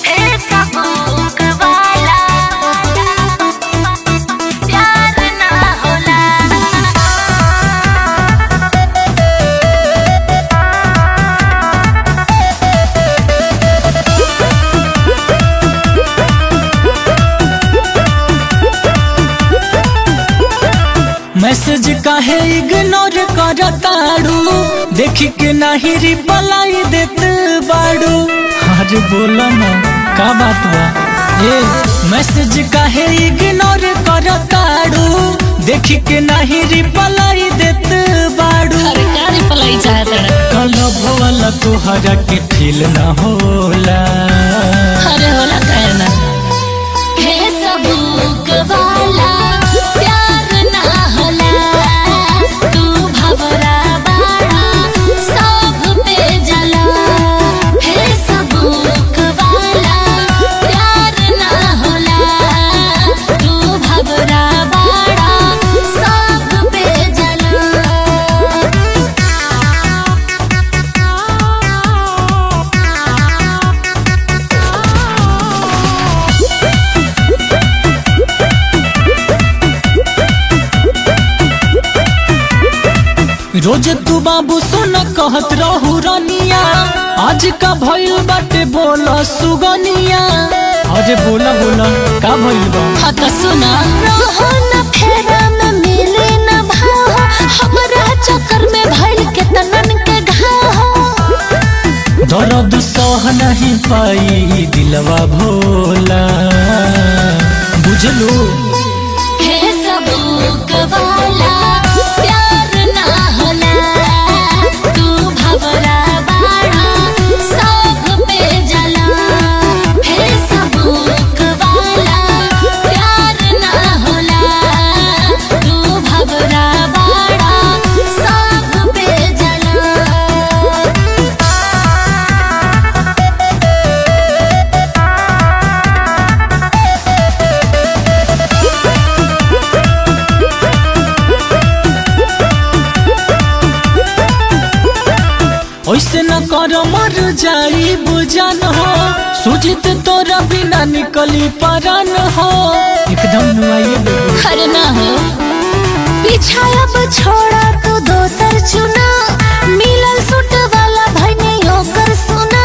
Facebook वाला प्यार ना होला मैसेज काहे इग्नोर करताड़ू देखी के नाही रिप्लाई देत बाड़ू अरे बोला ना का बात बा ए मैसेज काहे इग्नोर करताड़ू देखी के नाही रिप्लाई देत बाड़ू अरे क्या रिप्लाई चाहत कल भोला तोहरा के फील ना होला अरे होला कहना फेसबुक वाला प्यार ना होला तू भवरा बाड़ा सब पे जला फेसबुक वाला प्यार ना होला तू भवरा बाड़ा सब पे जला रोज तू बाबू सुन कहत रहू रनिया आज का भइल बाटे बोला सुगनिया अरे बोला बोला का भइल बा हाँ तो सुना रहो न फेरा में मिले न भाव हमरा चक्कर में भइल के तनन के घाव दर्द सह नहीं पाई दिलवा भोला बुझलू फेसबुक वाला प्यार ना होला तू भवरा बाड़ा सब पे जला फेसबुक वाला प्यार ना होला तू भवरा बाड़ा सब पे जला ऐसे न कर मर जाई बुझन हो सुजित तोरा बिना निकली परन हो एकदम नुआइए बेबू अरे ना हो पीछा अब छोड़ा तू दोसर चुना मिलल सूट वाला भने होकर सुना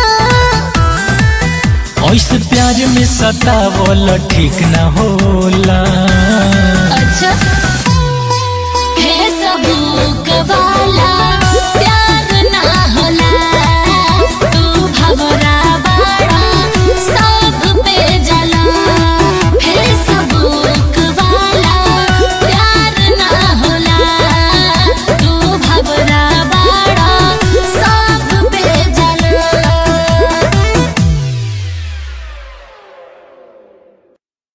ऐसे प्यार में सतावल ठीक न होला अच्छा